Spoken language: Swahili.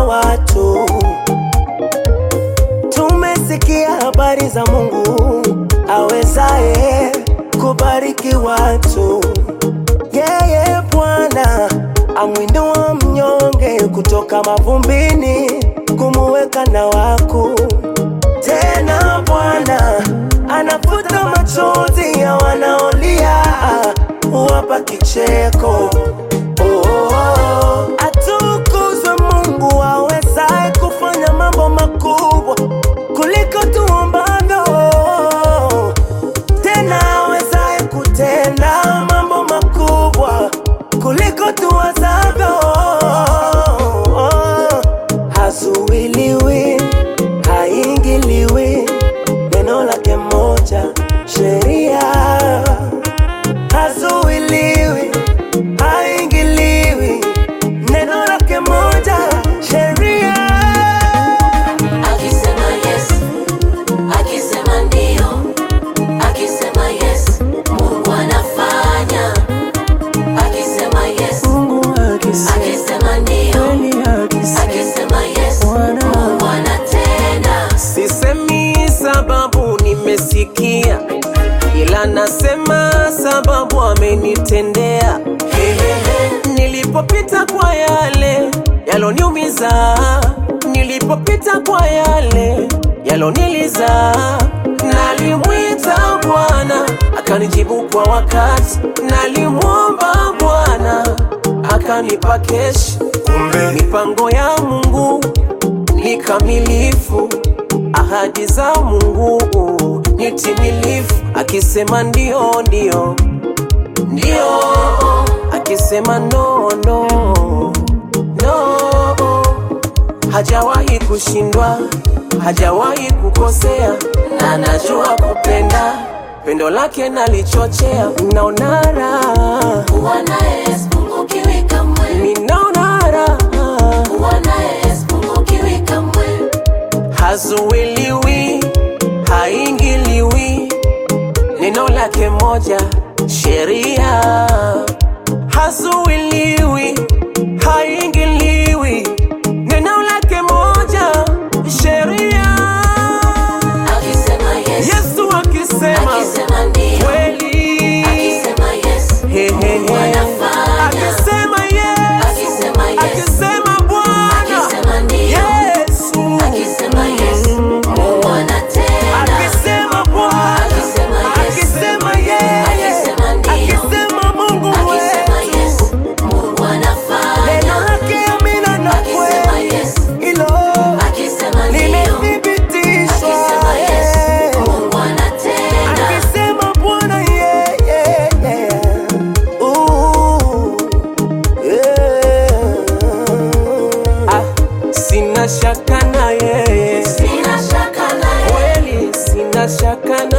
watu. Tumesikia habari za Mungu awezaye kubariki watu. Yeye Bwana amwinua mnyonge kutoka mavumbini, kumuweka na wakuu. Tena Bwana anafuta machozi ya wanaolia, huwapa kicheko. Oh, oh, oh. Atukuzwe Mungu awezaye kufanya mambo makubwa kuliko tuombavyo, tena awezaye kutenda mambo makubwa kuliko tuwazavyo. Hazuiliwi, haingiliwi, neno lake moja, sheria hazuiliwi, haingiliwi, neno lake moja, sheria Akisema yes, akisema ndio, akisema yes, Mungu anafanya. Akisema yes, Mungu akisema akisema ndio, kweli, akisema akisema yes, Mungu anatenda. Sisemi sababu nimesikia, ila nasema sababu amenitendea. Hehehe. Nilipopita kwa yale yaloniumiza, nilipopita kwa yale yaloniliza, nalimwita Bwana akanijibu kwa wakati, nalimwomba Bwana akanipa keshi. Kumbe mipango ya Mungu ni kamilifu, ahadi za Mungu ni timilifu. Akisema ndio ndio ndio, akisema no no no, hajawahi kushindwa, hajawahi kukosea, na anajua kupenda. Pendo lake nalichochea, naona raha, Kuwa naye yes, Mungu kiwika mwe. ninaona raha Kuwa naye yes, Mungu kiwika mwe. hazuiliwi, haingiliwi, neno lake moja, sheria hazuiliwi, haingiliwi, neno lake moja, sheria. Akisema yes, Yesu akisema akisema ndio, kweli, akisema yes, He, he, Mungu he. anafanya. akisema yes, Akisema yes, akisema Bwana akisema ndio, Yesu, akisema yes, Mungu anatenda. akisema Bwana, Akisema yes, akisema yeye, akisema ndio, akisema Mungu akisema yes, wetu, Mungu anafanya. neno lake amina na Akisema kweli, yes, hilo akisema ndio, limethibitishwa. akisema yes, Mungu anatenda. Akisema Bwana yeah, yeah, yeah. Ooh, yeah. ah, sina shaka na yeye, Sina shaka naye, kweli sina shaka